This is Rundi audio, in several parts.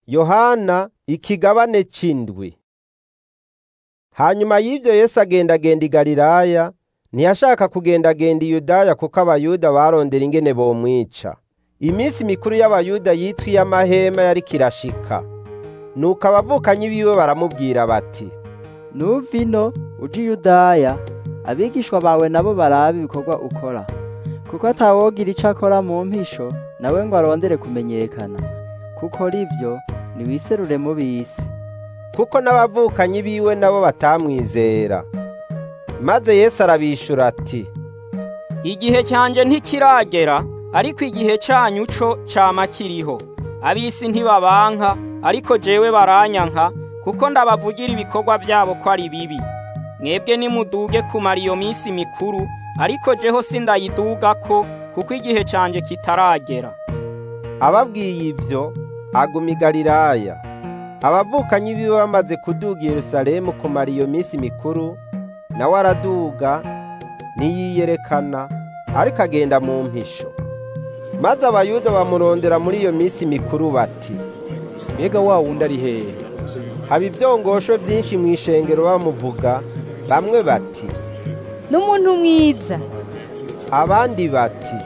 yohana ikigabane c'indwi hanyuma y'ivyo yesu agendagenda i galilaya ntiyashaka kugendagenda i yudaya kuko abayuda barondera ingene bomwica iminsi mikuru y'abayuda yitwa iy'amahema yariko irashika nuko abavukanyi biwe baramubwira bati nuva ino uje i yudaya abigishwa bawe nabo barabe ibikorwa ukora kuko atawogira ico akora mu mpisho nawe ngo arondere kumenyekana kuko rivyo niwiserure mu bisi kuko n'abavukanyi biwe nabo batamwizera maze yesu arabishura ati igihe cyanjye ntikiragera ariko igihe cyanyu co cama kiriho ab'isi ntibabanka ariko jewe baranyanka kuko ndabavugira ibikorwa byabo ko ari bibi mwebwe nimuduge kumara iyo minsi mikuru ariko jeho sindayidugako kuko igihe cyanjye kitaragera ababwiye ivyo aguma i galilaya abavukanyi biwe bamaze kuduga i yerusalemu kumara iyo minsi mikuru nawe araduga ntiyiyerekana ariko agenda mu mpisho maze abayuda bamurondera muri iyo minsi mikuru bati mbega wa wundi ari hehe haba ivyongosho vyinshi mw'ishengero bamuvuga bamwe bati n'umuntu mwiza abandi bati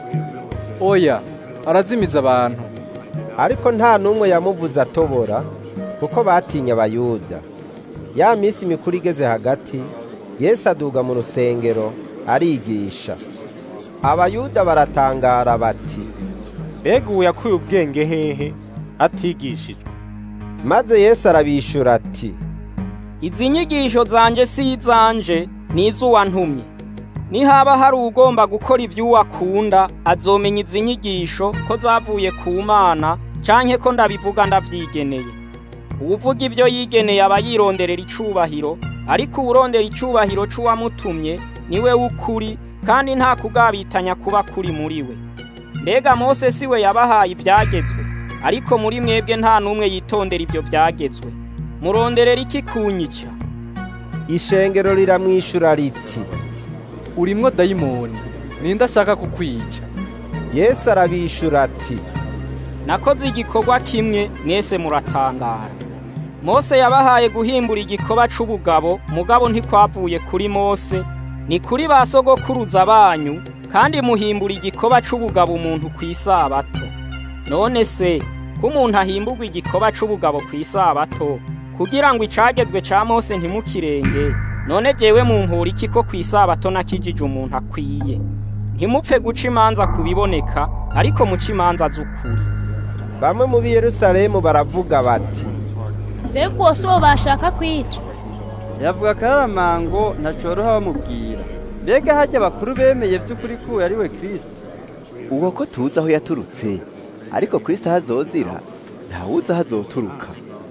oya arazimiza abantu ariko nta n'umwe yamuvuze atobora kuko batinya abayuda ya minsi mikuru igeze hagati yesu aduga mu rusengero arigisha abayuda baratangara bati mbega ubu yakuye ubwenge hehe atigishijwe maze yesu arabishura ati izi nyigisho zanje si izanje ni iz'uwantumye nihaba hari ugomba gukora ivy'uwo akunda azomenya izi nyigisho ko zavuye ku mana canke ko ndabivuga ndavyigeneye uwuvuga ivyo yigeneye aba yironderera icubahiro ariko uwurondera icubahiro c'uwamutumye niwe w'ukuri kandi nta kugabitanya kuba kuri muri we mbega mose si we yabahaye ivyagezwe ariko muri mwebwe nta n'umwe yitondera ivyo vyagezwe muronderera iki kunyica ishengero riramwishura riti urimwo dayimoni ninde ashaka kukwica yesu arabishura ati nakoze igikorwa kimwe mwese muratangara mose yabahaye guhimbura igikoba c'ubugabo mugabo ntikwavuye kuri mose ni kuri ba sogokuruza banyu kandi muhimbura igikoba c'ubugabo umuntu kw'isabato none se ko umuntu ahimburwa igikoba c'ubugabo kw'isabato kugira ngo icagezwe ca mose ntimukirenge none jewe mumpura iki ko kw'isabato nakijije umuntu akwiye ntimupfe guca imanza kubiboneka ariko muca imanza z'ukuri bamwe mu b'i yerusalemu baravuga bati mbega uwo si uwo bashaka kwica yavuga akaramango ntacoroha bamubwira mbega hajya abakuru bemeye vy'ukuri ko uwo ari we kristo uwo ko tuzi aho yaturutse ariko kristo ahazozira ntawuzi aho azoturuka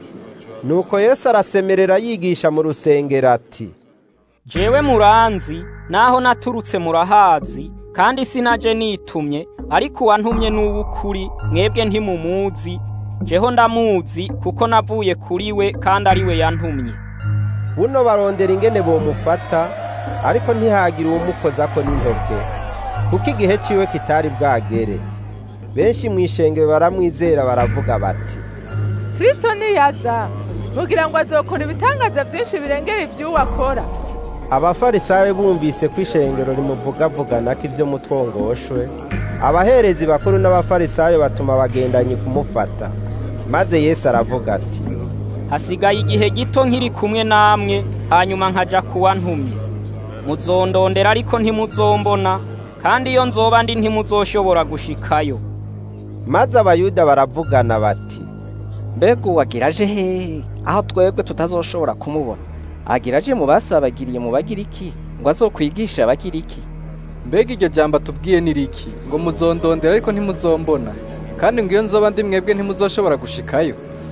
nuko yesu arasemerera yigisha mu rusengero ati jewe muranzi naho naturutse murahazi kandi sinaje nitumye ariko uwantumye n'uw'ukuri mwebwe ntimumuzi jeho ndamuzi kuko navuye kuri we kandi ari we yantumye buno barondera ingene bomufata ariko ntihagira uwumukozako n'intoke kuko igihe ciwe kitari bwagere benshi mw'ishengero baramwizera baravuga bati kristo niyaza mugira ngo azokora ibitangaza byinshi birengera ivy'uwo akora abafarisayo bumvise ko ishengero rimuvugavugana ko ivyo mutwongoshwe abaherezi bakuru n'abafarisayo batuma abagendanyi kumufata maze yesu aravuga ati hasigaye igihe gito nkiri kumwe namwe hanyuma nkaja kuwa ntumye muzondondera ariko ntimuzombona kandi iyo nzoba ndi ntimuzoshobora gushikayo maze abayuda baravugana bati mbega uwo agiraje hehe aho twebwe tutazoshobora kumubona agiraje mu basabagiriye mu bagiriki ngo azokwigishe abagiriki mbega iryo jambo atubwiye ni riki ngo muzondondera ariko ntimuzombona kandi ngo iyo nzoba ndi mwebwe ntimuzoshobora gushikayo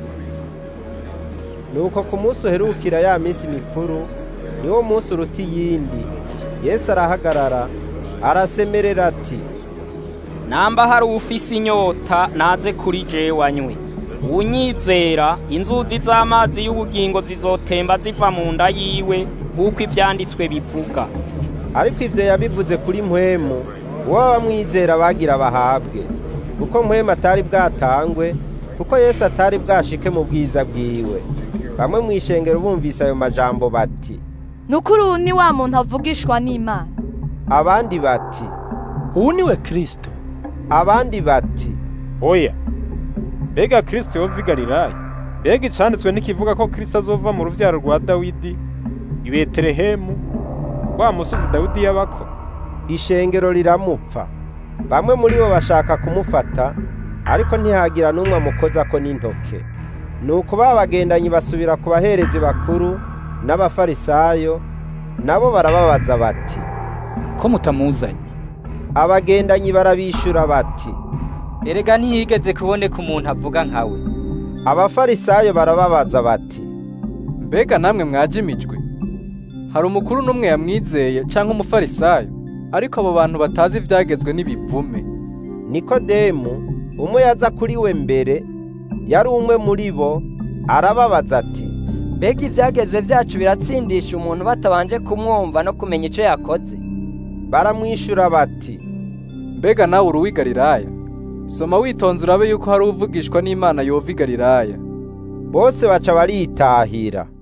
nuko ku munsi uherukira ya minsi mikuru niwo munsi uruta iyindi yesu arahagarara arasemerera ati namba hari ufise inyota naze kuri jewe anywe unyizera inzuzi z'amazi y'ubugingo zizotemba ziva mu nda yiwe nk'uko ivyanditswe bivuga ariko ivyo yabivuze kuri mpwemu uwo bamwizera bagira bahabwe kuko mpwemu atari bwatangwe kuko yesu atari bwashike mu bwiza bwiwe bamwe mu ishengero bumvise ayo majambo bati nukuri uyu ni wa muntu avugishwa n'imana abandi bati ubu ni we kirisito abandi bati oya mbega kirisito yova i galilaya mbega icanditswe ntikivuga ko kirisito azova mu ruvyaro rwa dawidi i betelehemu wa musozi dawidi yabako ishengero riramupfa bamwe muri bo bashaka kumufata ariko ntihagira n'umwe amukozako n'intoke nuko ba bagendanyi basubira ku baherezi bakuru n'abafarisayo nabo barababaza bati ko mutamuzanye abagendanyi barabishura bati erega ntiyigeze kuboneka umuntu avuga nkawe abafarisayo barababaza bati mbega namwe mwajimijwe hari umukuru n'umwe yamwizeye cyangwa umufarisayo ariko abo bantu batazi ibyagezwe n'ibivume nikodemu umwe yaza kuri we mbere yari umwe muri bo arababaza ati mbega ibyagezwe byacu biratsindisha umuntu batabanje kumwumva no kumenya icyo yakoze baramwishyura bati mbega nawe uri uw'i galilaya soma witonze urabe yuko hari uvugishwa n'imana yova i galilaya bose baca baritahira